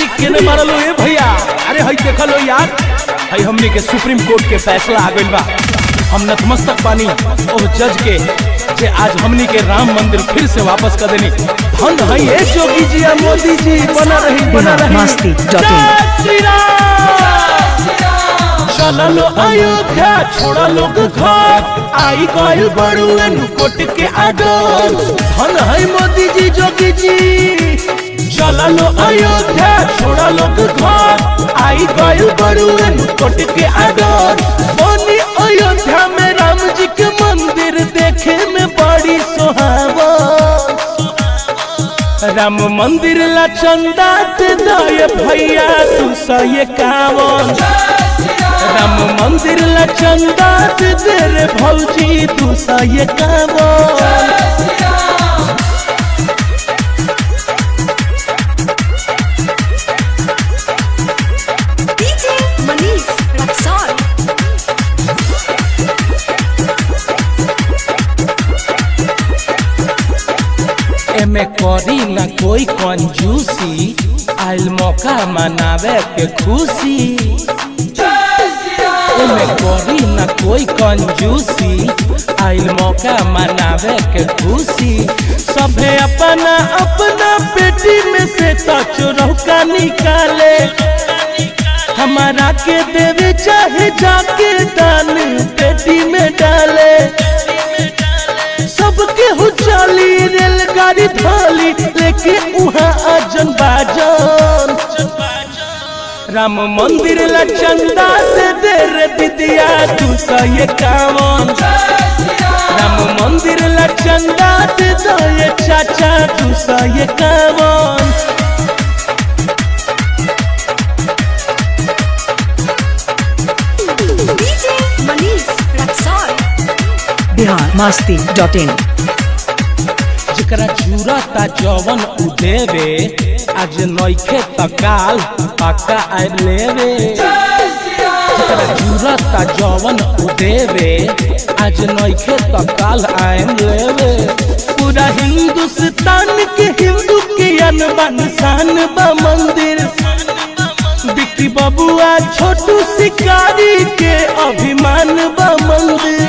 केने मारलो ए भैया अरे हई देखलो यार हई हमने के सुप्रीम कोर्ट के फैसला आ गइल बा हम नतमस्तक बानी ओह जज के जे आज हमनी के राम मंदिर फिर से वापस कर देनी धन हई ए जोगी जी आ मोदी जी बना रही बना बिहार रही मस्ती डॉट इन। जय श्री राम चला लो अयोध्या छोड़ा लोग घर आई गइल बड़ुएन कोट के आडर धन है मोदी जी जोगी जी चला लो अयोध्या छोड़ा लोग घर आई गइल बड़ुएन कोट के आडर बोनी अयोध्या में राम जी के मंदिर देखे में बड़ी सुहावन राम मंदिर ला चंदा दे दे भैया तू सही कावन राम मंदिर ला चंदा दे दे रे भौजी तू सही कावन DJ Manish Raksol. एमे करी ना कोई कंजूसी आइल मौका मनावे के खुशी एमे करी ना कोई कंजूसी आइल मौका मनावे के खुशी सभे अपना अपना पेटी में से तो चुरौका निकाले हमारा के देवे चाहे जाके दान पेटी में डाले सबके हो चाली रेलगाड़ी थाली लेके उहाँ अजन बाजन राम मंदिर ला चंदा दे दे रे विद्या तू सही कावन राम मंदिर ला चंदा दे दे चाचा तू सही कावन DJ Manish Raksol. Bihar Masti dot in जेकरा जूरता जवन उ देवे आज नइखे त काल पक्का आइ लेवे जेकरा जूरता जवन उ देवे आज नइखे त काल आइम लेवे पूरा हिंदुस्तान के हिंदू के अनबन शान बा मंदिर बिक्की बबुआ छोटू शिकारी के अभिमान बा मंदिर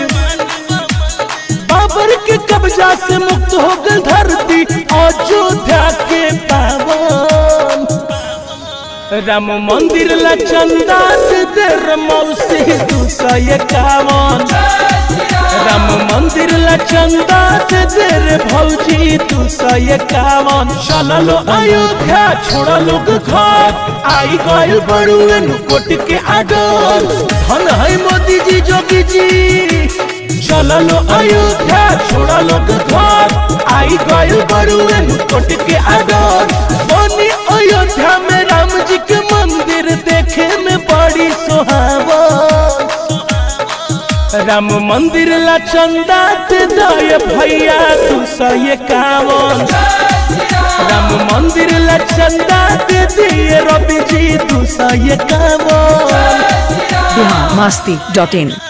बाबर के कब्जा से मुक्त हो गई धरती अयोध्या के पावन राम मंदिर ला चंदा दे दे रे मौसी दू सौ इक्यावन राम मंदिर ला चंदा दे दे रे भौजी दू सौ इक्यावन चलो लो अयोध्या छोड़ा लोग घर आई गइल बड़ुएन कोट के आडर धन है मोदी जी जोगी जी चलो लो अयोध्या छोड़ा लोग घर आई गइल बड़ुएन कोट के आडर बनी अयोध्या में राम जी के मंदिर देखे में बड़ी सुहावन राम मंदिर ला चंदा दे दे भैया तू सही कावन राम मंदिर ला चंदा दे दिए रवि जी तू सही कावन बिहार मस्ती डॉट इन